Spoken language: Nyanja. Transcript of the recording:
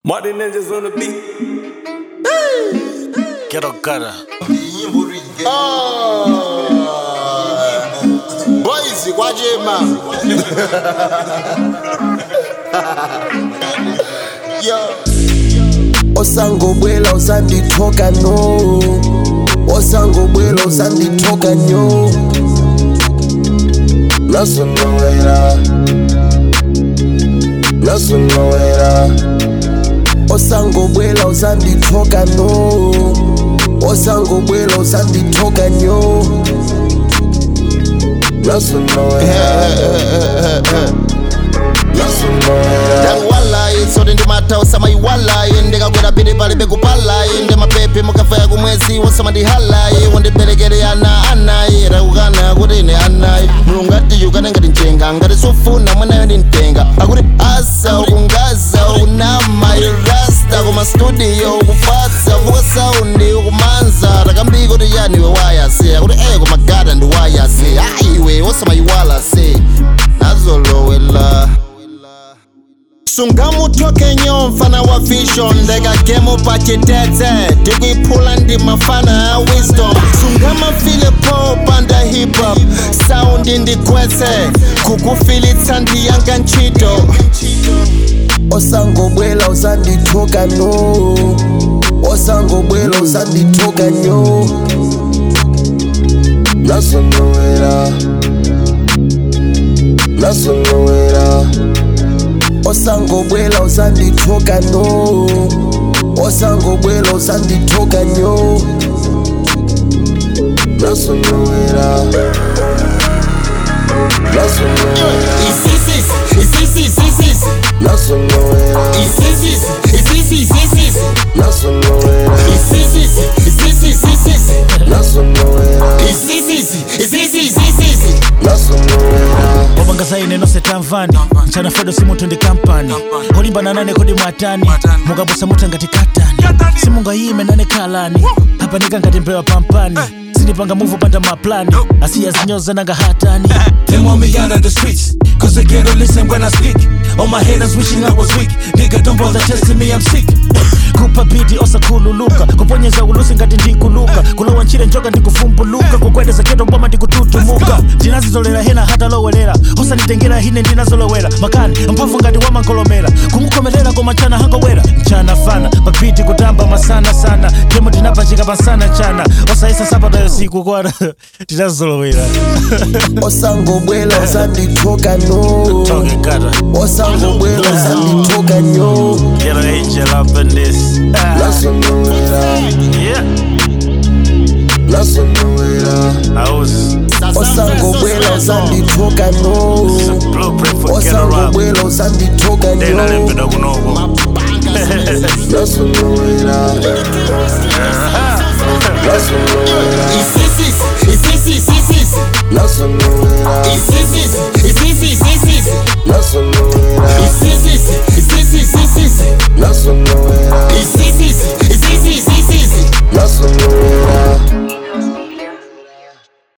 Martin Ninjas on the beat. Ghetto gutter. boys kwachema yo osangobwela usandithoka no osangobwela usandithoka nyo nasunowela nasunowela osangobwela usandithoka no osangobwela usandithoka nyo nasunowela nasunowela ndakuwalayi tsote ndimathausa iwalayi ndikakwera pili pali pekupalayi ndi mapepe mukafaya kumwezi wosamandihalayi wondiberekere ana anayi takukana kuti ine anayi mulungu atiyukane ngati mchenga ngati sufuna mwanayo ndimtenga akuti asa ukungaza ukunama irasta koma studio ukufatsa vuka saundi ukumanza takambiko kuti yani iwe wayase akuti eye koma gada ndi wayase ayiwe wosamayiwala se nazolowela sungamuthoke nyo mfana wa vision ndekagemo pachitete ndikuiphula ndi mafana a wisdom sungamafile po panda hip hop saundi ndikwetse kukufilitsa ndiyanga ntchito osangobwela usandithoka no osangobwela usandithoka nyo nasonowela nasonowela osangobwela usandithoka no osangobwela usandithoka nyo nasonowela nasonowela isisis isisis isisis nasonowela isisis isisis isisis nasonowela isisis isisis isisis nasonowela isisis isisis isisis nasonowela wabangazaine nose tamvani mchana fedo simunthu ndi kampani olimbana nane kodi mwatani mukaposa mutha ngati katani simungayime nane khalani apanika ngati mbewa pampani sindipanga muvu panda maplani asiya zinyoza nanga hatani They want me out of the streets, cause they can't listen when I speak. All my haters wishing I was weak. Nigga, don't bother testing me, I'm sick. kupa bidi osakhululuka kuponyeza ulusi ngati ndikuluka kulowa ntchire njoka ndikuvumbuluka kukwedeza keto mboma ndikututumuka ndinazizolera hena hatalowelera osanditengera hine ndinazolowera makani mphamvu ngati wamankolomera kumukhomerera koma mchana hangowera mchana fana papiti kutamba masana sana kemo tinapachika pasana chana osayisa sapatayo siku kwana tinazolowera osangobwela usandithoka no Talking gutter. osangobwela usandithoka nyo Get an angel up in this. nasonowela yeah, nasonowela I was osangobwela usandithoka no blueprint for get around. osangobwela usandithoka Then I nyo didn't fit kunobo. nasonowela nasonowela isisis isisis isisis nasonowela isisis isisis isisis nasonowela